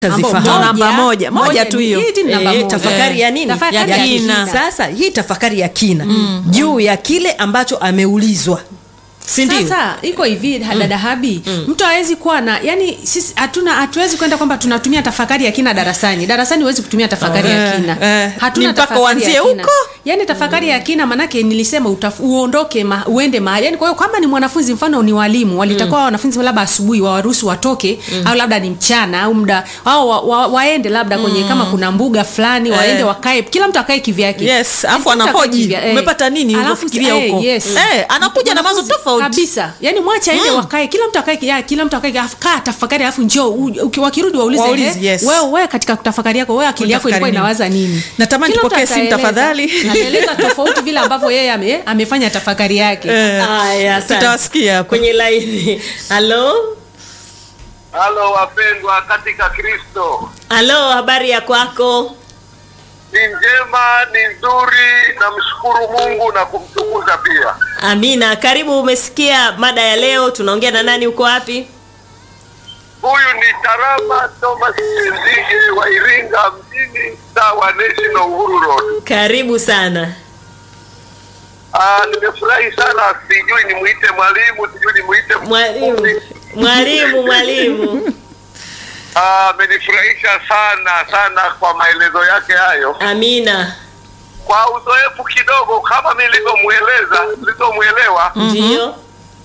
Tazifahamu. Ambao namba moja, moja tu ni- hiyo. hii ni namba Eh, moja. tafakari ya nini Tafakari ya ya kina. kina. sasa hii tafakari ya kina juu ya kile ambacho ameulizwa si ndio sasa iko hivi dada habi mtu hawezi kuwa na yani sisi hatuna hatuwezi kwenda kwamba tunatumia tafakari ya kina darasani darasani huwezi kutumia tafakari ya Eh, kina eh, hatuna ni mpaka tafakari uanzie ya kina. huko. yani tafakari ya kina manake nilisema utaf, uondoke ma, uende mahali yani kwa hiyo kama ni mwanafunzi mfano ni walimu walitakuwa wanafunzi labda asubuhi wawaruhusu watoke au labda ni mchana au muda au wa, wa, waende labda kwenye kama kuna mbuga fulani waende wakae kila mtu akae kivyake Yes, alafu Kila mtu akae anahoji, kivya- eh. umepata nini Alafu, ulivyofikiria eh, huko? yes. Eh, anakuja na mawazo Wanafunzi tofauti. kabisa yani mwache aende wakae kila mtu akae ya, kila mtu akae alafu kaa tafakari alafu njoo u- uki- wakirudi waulize Waulize, eh, yes. wewe wewe katika tafakari yako wewe akili yako ilikuwa Unatafakari inawaza nini? nini Natamani Kila mtu tupokee simu ataeleza. tafadhali. ataeleza tofauti vile ambavyo yeye ame, amefanya tafakari yake Eh, Haya, asante. tutawasikia hapa. kwenye laini halo Halo wapendwa katika Kristo, halo habari ya kwako ni njema, ni nzuri, namshukuru Mungu na kumtukuza pia. amina karibu umesikia mada ya leo tunaongea na nani uko wapi Huyu ni Tarama Thomas Nzige wa Iringa mjini, mtaa wa National Uhuru Road. karibu sana Ah, nimefurahi sana, sijui nimuite mwalimu, sijui nimuite mwalimu mfundi. mwalimu mwalimu Ah, amenifurahisha sana sana kwa maelezo yake hayo. amina Kwa uzoefu kidogo, kama nilivyomweleza, nilivyomwelewa ndio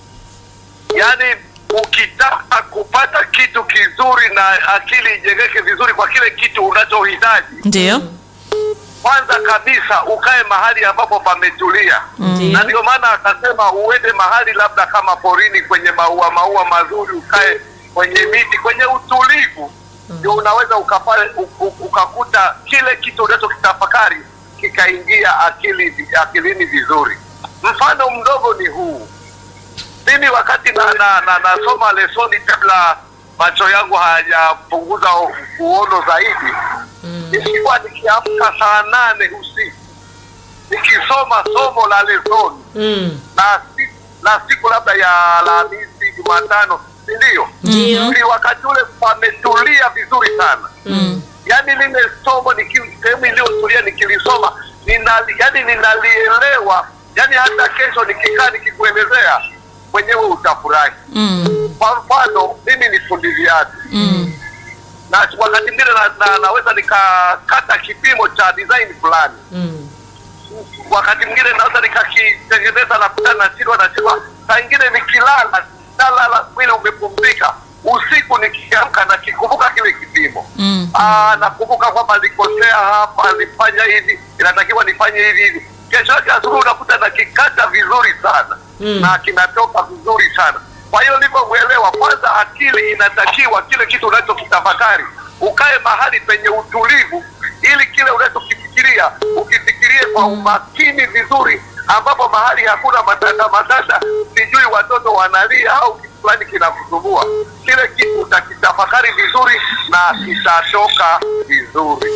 yaani ukitaka kupata kitu kizuri na akili ijengeke vizuri kwa kile kitu unachohitaji ndio kwanza kabisa ukae mahali ambapo pametulia na ndio maana akasema uende mahali labda kama porini kwenye maua maua mazuri ukae kwenye miti kwenye utulivu ndio unaweza ukapa, u- u- ukakuta kile kitu unachokitafakari kikaingia akili akilini vizuri mfano mdogo ni huu mimi wakati na, na, na, nasoma lesoni kabla macho yangu hayajapunguza u- uono zaidi nilikuwa nikiamka saa nane usiku nikisoma somo la lesoni mm. na, si- na siku labda ya Alhamisi, Jumatano, si ndio? Ndio. Ni wakati ule pametulia vizuri sana mm. Yaani lile somo niki- sehemu iliyotulia nikilisoma nina, yani ninalielewa, yani hata kesho nikikaa nikikuelezea mwenyewe utafurahi. Mm, Kwa mfano mimi ni fundi viatu mm, na wakati mwingine na, na, naweza nikakata kipimo cha design fulani Mm. wakati mwingine naweza nikakitengeneza na kuta na chilwa na chilwa saa ingine nikilala nalala mwili umepumzika usiku nikiamka nakikumbuka kile kipimo mm. Ah, nakumbuka kwamba alikosea hapa alifanya hivi inatakiwa nifanye hivi hivi kesho yake asubuhi unakuta nakikata vizuri sana Mm. na kinatoka vizuri sana kwa hiyo nilivyomwelewa kwanza akili inatakiwa kile kitu unachokitafakari ukae mahali penye utulivu ili kile unachokifikiria ukifikirie kwa umakini vizuri ambapo mahali hakuna matata matata sijui watoto wanalia au kitu fulani kinakusumbua kile kitu utakitafakari vizuri na kitatoka vizuri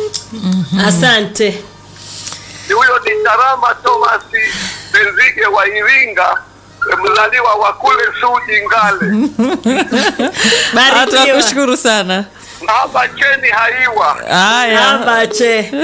asante ni huyo ni Tarama Thomas Benzige wa Iringa, mzaliwa wa kule Suji Ngale, barikiwa tunakushukuru sana hapa cheni haiwa. haya Abache.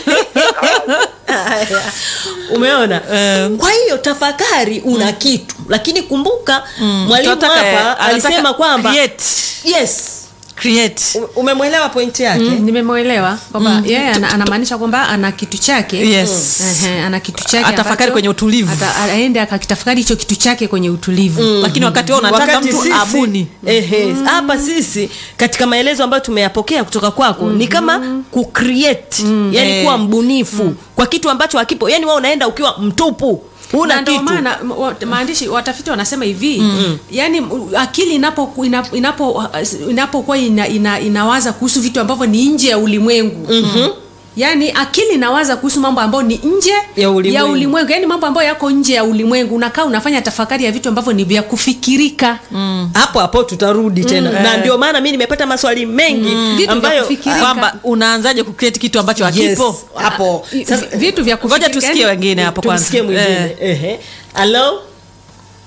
Haya. umeona Eh. kwa hiyo tafakari una kitu lakini kumbuka mwalimu Tunataka, eh, hapa anataka alisema kwamba create, yes create. U- umemwelewa pointi yake Mm, nimemwelewa kwamba yeye ana, anamaanisha kwamba ana kitu chake Yes. Ehe, ana kitu chake Atafakari ambacho kwenye utulivu. ata- aende akakitafakari hicho kitu chake kwenye utulivu lakini wakati wao unataka Wakati mtu sisi- abuni ehe, hapa sisi katika maelezo ambayo tumeyapokea kutoka kwako ni kama kucreate yani Eh. kuwa mbunifu kwa kitu ambacho hakipo yani wewe unaenda ukiwa mtupu huna na ndio kitu maana m- wa- maandishi watafiti wanasema hivi yani m- akili inapo inapo inapo inapokuwa ina, ina, inawaza kuhusu vitu ambavyo ni nje ya ulimwengu yaani akili inawaza kuhusu mambo ambayo ni nje Ya ulimwengu. ya ulimwengu yaani mambo ambayo yako nje ya ulimwengu unakaa unafanya tafakari ya vitu ambavyo ni vya kufikirika hapo hapo tutarudi tena na ndio maana mi nimepata maswali mengi Vitu vya ambayo kufikirika. kwamba unaanzaje kucreate kitu ambacho yes, hakipo hapo I- sasa vitu vya ngoja kufikirika tusikie yaani- wengine hapo kwanza tumsikie mwingine Eh. ehe halo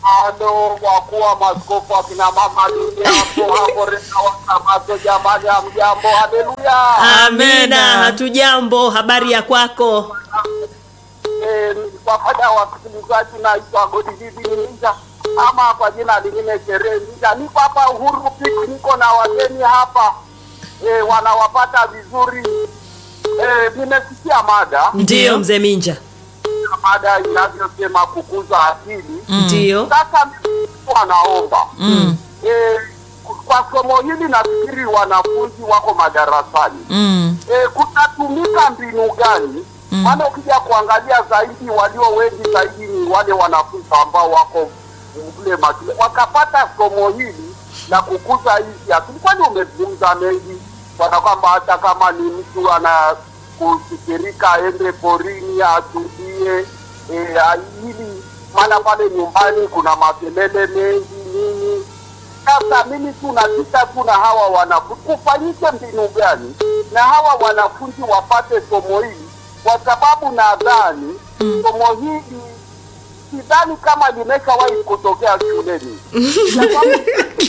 Halo, wakuu wa maskofu akina mama dunia hapo hapo rena wasamato, jamani, hamjambo? Haleluya! amina hatujambo habari ya kwako Eh, kwa faida ya wasikilizaji, naitwa Godilivi Ninja ama kwa jina lingine Sherehe Ninja. Niko hapa Uhuru Piki, niko na wageni hapa eh, wanawapata vizuri. Eh, nimesikia mada ndio mzee minja mada inavyosema kukuza akili ndio sasa mimi wanaomba mm. e, kwa somo hili nafikiri wanafunzi wako madarasani Mm. e, kutatumika mbinu gani maana ukija kuangalia zaidi walio wengi zaidi ni wale wanafunzi ambao wako mle mashule wakapata somo hili la kukuza hizi akili kwani umezungumza mengi bwana kwamba hata kama ni mtu ana kufikirika aende porini atulie e, ili maana pale nyumbani kuna makelele mengi nini sasa mimi tu napita tu na hawa wanafunzi kufanyike mbinu gani na hawa wanafunzi wapate somo hili kwa sababu nadhani somo hili sidhani kama limeshawahi kutokea shuleni Sababu-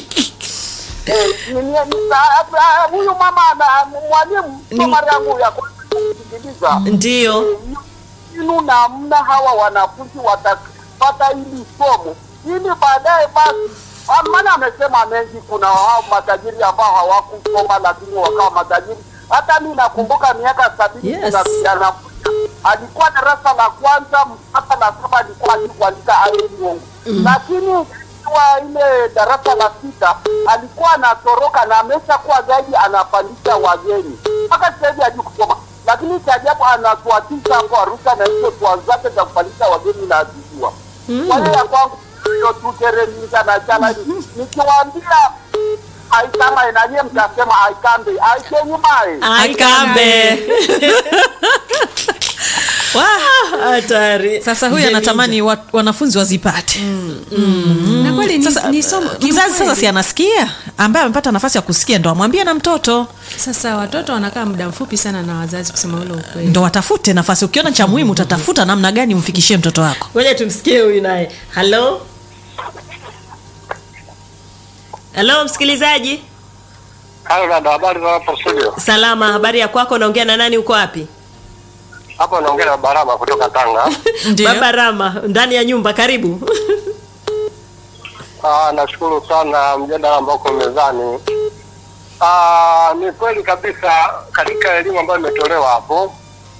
Eh, ni- ni- ni- ah, ah, huyu mama ana mwalimu kwa mara yangu ya kwanza kusikiliza ndio inu namna hawa wanafunzi watapata hili somo ili baadaye basi ah, maana amesema mengi kuna hao matajiri ambao hawakusoma lakini wakawa matajiri hata mi nakumbuka miaka sabini Yes. kuna kijana mmoja alikuwa darasa la kwanza mpaka la saba alikuwa hajui kuandika aeongo lakini wa ile darasa la sita alikuwa anatoroka na ameshakuwa zaidi anapandisha wageni mpaka sasa hivi hajui kusoma lakini cha ajabu anatuatisha hapo Arusha na hizo tua zake za kupandisha wageni na azijua. Kwa hiyo ya kwangu hiyo tu teremika na chala nikiwaambia aikama enanye mtasema aikambe aikenyimae aikambe hatari sasa huyu Mzee anatamani wa, wanafunzi wazipate na kweli ni, sasa ni somo mzazi sasa kiukweli. si anasikia ambaye amepata nafasi ya kusikia ndo amwambie na mtoto Sasa watoto wanakaa muda mfupi sana na wazazi, kusema ule ukweli. ndo watafute nafasi ukiona cha muhimu utatafuta namna gani umfikishie mtoto wako ngoja tumsikie huyu naye halo halo msikilizaji Hayo dada, habari za hapo studio? salama habari ya kwako naongea na nani uko wapi Hapa naongea na Barama kutoka Tanga. Ndio. baba rama ndani ya nyumba karibu Ah, nashukuru sana mjadala ambao uko mezani. Ah, ni kweli kabisa katika elimu ambayo imetolewa hapo.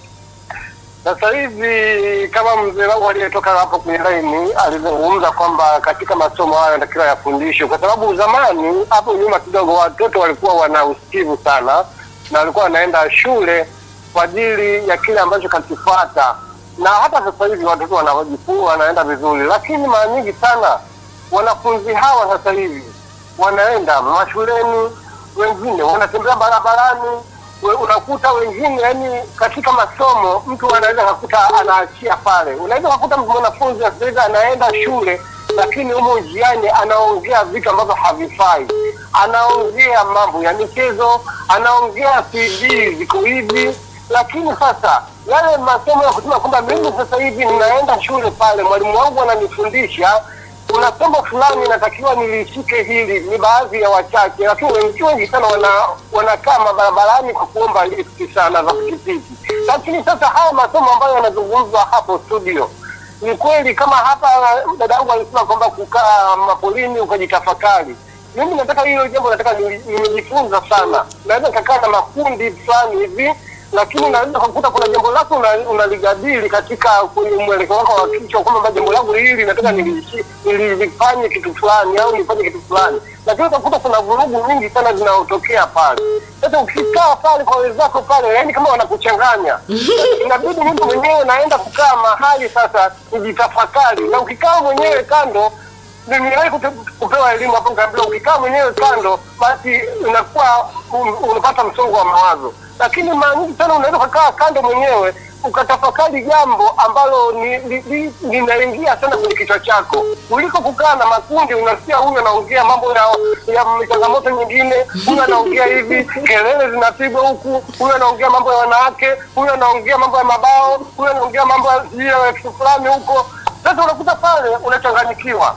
Sasa hivi kama mzee wangu aliyetoka hapo kwenye laini alizungumza kwamba katika masomo hayo yanatakiwa yafundishwe, kwa sababu zamani hapo nyuma kidogo watoto walikuwa wana usikivu sana na walikuwa wanaenda shule kwa ajili ya kile ambacho kakifuata, na hata sasa hivi watoto wanajifunza wanaenda vizuri, lakini mara nyingi sana wanafunzi hawa sasa hivi wanaenda mashuleni, wengine wanatembea barabarani, we- unakuta wengine yani katika masomo mtu anaweza kakuta anaachia pale. Unaweza kakuta mwanafunzi sasa hivi anaenda shule, lakini humo njiani anaongea vitu ambavyo havifai, anaongea mambo ya michezo, anaongea CD ziko hivi, lakini sasa yale masomo ya kusema kwamba mimi sasa hivi ninaenda shule pale, mwalimu wangu ananifundisha kuna somo fulani inatakiwa nilishike hili, ni baadhi ya wachache, lakini wengi wengi sana wana wanakaa mabarabarani kwa kuomba lifti sana za pikipiki. Lakini sasa haya masomo ambayo yanazungumzwa hapo studio, ni kweli kama hapa dada yangu alisema kwamba kukaa mapolini ukajitafakari. Mimi nataka hilo jambo, nataka nili- nimejifunza sana, naweza nikakaa na makundi fulani hivi lakini unaweza kukuta kuna jambo lako una- unalijadili katika kwenye mwelekeo wako wa kichwa kwamba jambo langu hili nataka nilishi- nilifanye kitu fulani au nifanye kitu fulani, lakini utakuta kuna vurugu nyingi sana zinazotokea pale. Sasa ukikaa pale kwa wenzako pale, yani kama wanakuchanganya, inabidi mtu mwenyewe naenda kukaa mahali sasa kujitafakari, na ukikaa mwenyewe kando niliwahi kute- kupewa elimu hapo nikaambiwa ukikaa mwenyewe kando basi unakuwa un- unapata msongo wa mawazo lakini mara nyingi sana unaweza ukakaa kando mwenyewe ukatafakari jambo ambalo ni- ni- ni- linaingia sana kwenye kichwa chako kuliko kukaa na makundi unasikia huyu anaongea mambo ya ya changamoto nyingine huyu anaongea hivi kelele zinapigwa huku huyu anaongea mambo ya wanawake huyu anaongea mambo ya mabao huyu anaongea mambo ya sijui ya kitu fulani huko sasa unakuta pale unachanganyikiwa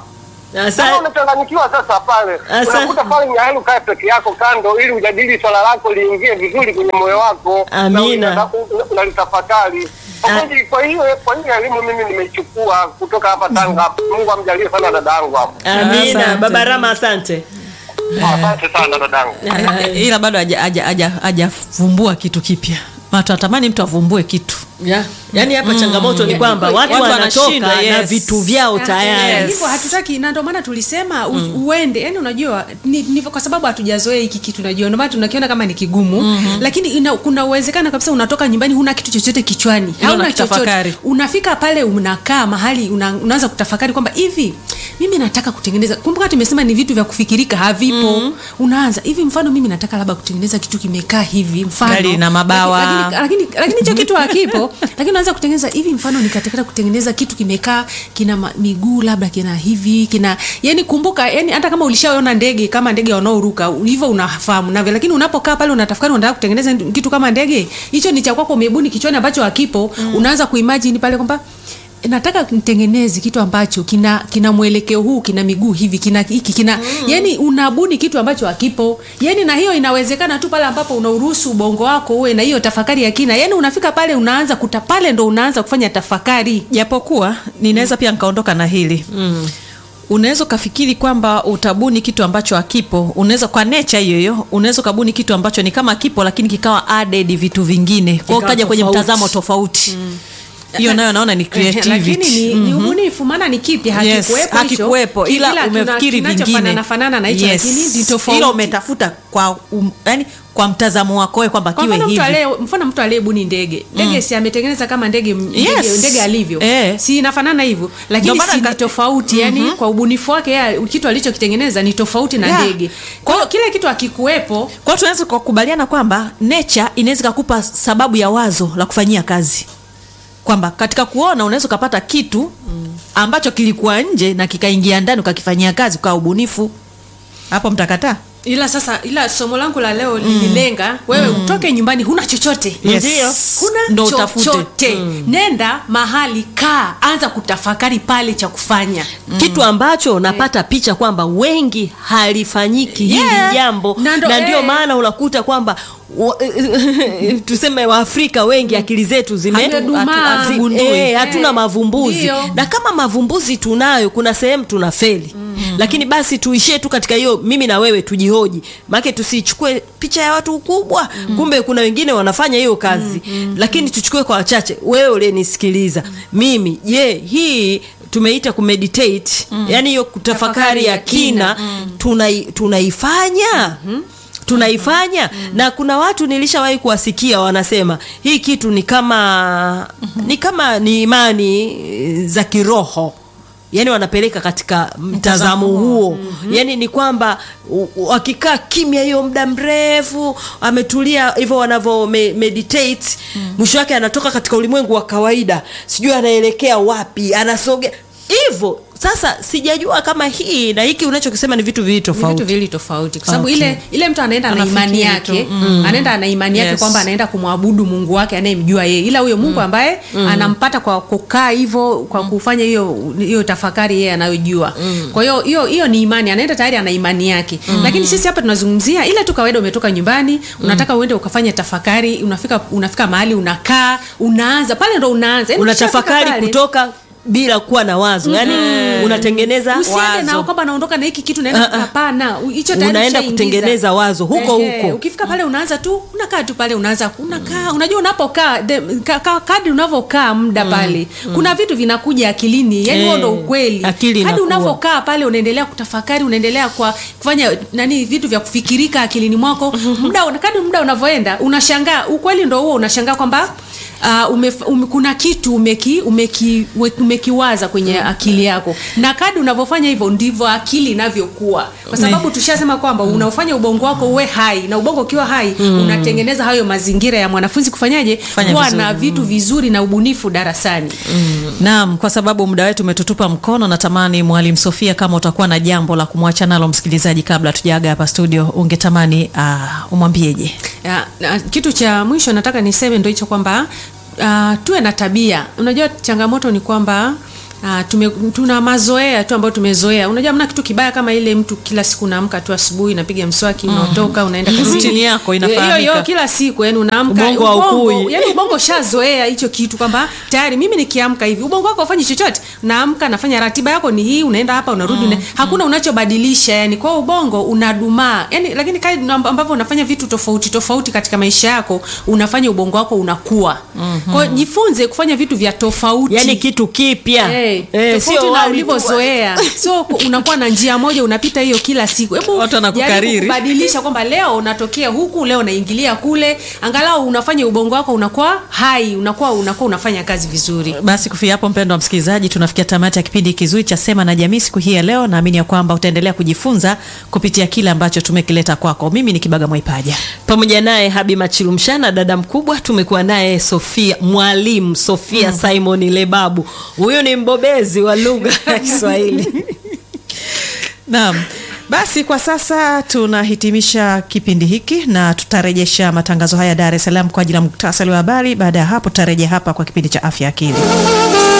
Asa- kama unachanganyikiwa sasa pale Asa- unakuta pale ni hali ukae peke yako kando ili ujadili swala lako liingie vizuri kwenye moyo wako Amina. na una- unalitafakari Kwa kweli, kwa hiyo kwa hiyo elimu mimi nimeichukua kutoka hapa Tanga Mungu amjalie sana dadangu hapo amina Asante. baba rama asante asante sana dadangu Eh, ila bado haja- haja- haja- hajavumbua kitu kipya Ma tunatamani mtu avumbue kitu yeah. yaani hapa changamoto ni kwamba watu Watu wanatoka wanashinda, na yes. vitu vyao Ah, tayari eh, hivyo hatutaki na ndio maana tulisema u, uende yani unajua ni, ni kwa sababu hatujazoea hiki kitu unajua ndio maana tunakiona kama ni kigumu lakini ina, kuna uwezekano kabisa unatoka nyumbani huna kitu chochote kichwani Ila hauna chochote unakitafakari. unafika pale unakaa mahali una, unaanza kutafakari kwamba hivi mimi nataka kutengeneza kumbuka tumesema ni vitu vya kufikirika havipo unaanza hivi mfano mimi nataka labda kutengeneza kitu kimekaa hivi mfano Gari na mabawa. Lakini- lakini lakini hicho kitu hakipo lakini unaanza kutengeneza hivi mfano nikataka kutengeneza kitu kimekaa kina ma- miguu labda kina hivi kina yani kumbuka yani hata kama ulishaona ndege kama ndege wanaoruka hivyo unafahamu navyo lakini unapokaa pale unatafakari unataka kutengeneza kitu kama ndege hicho ni cha kwako umebuni kichwani ambacho hakipo unaanza kuimagine pale kwamba nataka nitengeneze kitu ambacho kina kina mwelekeo huu kina miguu hivi kina hiki kina mm. yani unabuni kitu ambacho hakipo yani na hiyo inawezekana tu pale ambapo unauruhusu ubongo wako uwe na hiyo tafakari ya kina yani unafika pale unaanza kuta pale ndo unaanza kufanya tafakari japokuwa ninaweza pia nikaondoka na hili mm. unaweza ukafikiri kwamba utabuni kitu ambacho hakipo unaweza kwa nature hiyo hiyo unaweza ukabuni kitu ambacho ni kama kipo lakini kikawa added vitu vingine kwao Kikawa ukaja kwenye tofauti. mtazamo tofauti hiyo nayo naona ni lakini creativity ni, ni ubunifu maana ni kipya Yes, hakikuwepo hicho. hakikuwepo ila Kila kina- umefikiri kinachofanana vingine fanana na hicho Yes. lakini ni tofauti ila umetafuta kwa um, yani kwa mtazamo wako wewe kwamba kwa kiwe mfano mtu hivi alie mfano mtu aliyebuni ndege ndege si ametengeneza kama ndege ndege, Yes. ndege alivyo Eh. si inafanana hivyo lakini Ndio maana si ni nika- tofauti yani kwa ubunifu wake yeye kitu alichokitengeneza ni tofauti na Yeah. ndege kwa hiyo kile kitu akikuwepo kwao tunaweza kukubaliana kwamba nature inaweza ikakupa sababu ya wazo la kufanyia kazi kwamba katika kuona unaweza ukapata kitu ambacho kilikuwa nje na kikaingia ndani ukakifanyia kazi kwa ubunifu hapo mtakataa ila sasa ila somo langu la leo lililenga wewe utoke nyumbani huna chochote Yes. Ndio. huna Ndo utafute. chochote nenda mahali kaa anza kutafakari pale cha kufanya kitu ambacho napata picha kwamba wengi halifanyiki hili Yeah. jambo Na ndo- na ndio eh. maana unakuta kwamba wa, tuseme waafrika wengi akili zetu zime Zimedumaa. zi- Hazigundui. eh, hatuna Eh, mavumbuzi ndio. na kama mavumbuzi tunayo kuna sehemu tuna feli lakini basi tuishie tu katika hiyo mimi na wewe tujihoji maake tusichukue picha ya watu kubwa kumbe kuna wengine wanafanya hiyo kazi lakini tuchukue kwa wachache wewe uliyenisikiliza mimi je hii tumeita kumeditate yani hiyo kutafakari ya kina tunai- tunaifanya tunaifanya na kuna watu nilishawahi kuwasikia wanasema hii kitu ni kama ni kama ni imani eh, za kiroho yaani wanapeleka katika mtazamo huo yaani ni kwamba u- u- wakikaa kimya hiyo muda mrefu ametulia hivyo wanavyo me, meditate mwisho wake anatoka katika ulimwengu wa kawaida sijui anaelekea wapi anasogea hivyo sasa sijajua kama hii na hiki unachokisema ni vitu viwili Ni vitu tofauti viwili tofauti kwa sababu Okay. ile ile mtu anaenda na Anafikiri imani yake tu. Mm. anaenda na imani yake Yes. kwamba anaenda kumwabudu mungu wake anayemjua yeye ila huyo mungu ambaye anampata kwa kukaa hivyo kwa kufanya hiyo hiyo tafakari yeye anayojua kwa hiyo hiyo hiyo ni imani anaenda tayari ana imani yake lakini sisi hapa tunazungumzia ile tu kawaida umetoka nyumbani unataka uende ukafanya tafakari unafika unafika mahali unakaa unaanza pale ndo unaanza Yaani ukishafika unatafakari pale, kutoka bila kuwa na wazo yani unatengeneza usiende na wazo kwamba naondoka na hiki kitu naenda Ah, ah. hapana u- hicho tayari Unaenda ushaingiza. kutengeneza wazo huko Ehe, huko. ukifika pale unaanza tu unakaa tu pale unaanza unakaa unajua unapokaa de- ka, ka, kadri unavyokaa muda pale kuna vitu vinakuja akilini yani huo Eh, ndo ukweli akili hadi inakuwa. unavyokaa pale unaendelea kutafakari unaendelea kwa kufanya nani vitu vya kufikirika akilini mwako muda kadri muda unavyoenda unashangaa ukweli ndo huo unashangaa kwamba Uh, ume, ume, kuna kitu umeki, umeki, we- umekiwaza kwenye akili yako na kadi unavyofanya hivyo ndivyo akili inavyokuwa kwa sababu tushasema kwamba unaofanya ubongo wako uwe hai na ubongo ukiwa hai unatengeneza hayo mazingira ya mwanafunzi kufanyaje Kufanya kuwa vizuri. na vitu vizuri na ubunifu darasani naam kwa sababu muda wetu umetutupa mkono natamani mwalimu sofia kama utakuwa na jambo la kumwacha nalo msikilizaji kabla tujaaga hapa studio ungetamani uh, umwambieje ya, na, kitu cha mwisho nataka niseme ndo hicho kwamba uh, tuwe na tabia unajua changamoto ni kwamba Ah, tume, tuna mazoea tu ambayo tumezoea. Unajua mna kitu kibaya kama ile mtu kila siku unaamka tu asubuhi napiga mswaki unatoka unaenda kazini. Routine yako Hiyo inafahamika. hiyo kila siku yani unaamka Ubongo haukui. yani ubongo shazoea hicho kitu kwamba tayari mimi nikiamka hivi ubongo wako ufanyi chochote. Naamka nafanya ratiba yako ni hii unaenda hapa unarudi una, hakuna unachobadilisha yani kwa hiyo ubongo unadumaa. Yani lakini kadri amb- ambavyo unafanya vitu tofauti tofauti katika maisha yako unafanya ubongo wako unakuwa. Kwa hiyo jifunze kufanya vitu vya tofauti. yani kitu kipya Eh, Eh, tofauti sio na wali tu. ulivyozoea sio ku- unakuwa na njia moja unapita hiyo kila siku hebu Watu wanakukariri. jaribu kubadilisha kwamba leo unatokea huku leo unaingilia kule angalau unafanya ubongo wako unakuwa hai unakuwa unakuwa unafanya kazi vizuri basi kufikia hapo mpendo wa msikilizaji tunafikia tamati ya kipindi kizuri cha sema na jamii siku hii ya leo naamini ya kwamba utaendelea kujifunza kupitia kile ambacho tumekileta kwako mimi ni kibaga mwaipaja pamoja naye habi machilumshana dada mkubwa tumekuwa naye sofia mwalimu sofia simon lebabu huyu ni mbobezi wa lugha ya kiswahili naam basi kwa sasa tunahitimisha kipindi hiki na tutarejesha matangazo haya dar es salaam kwa ajili ya muktasari wa habari baada ya hapo tutarejea hapa kwa kipindi cha afya akili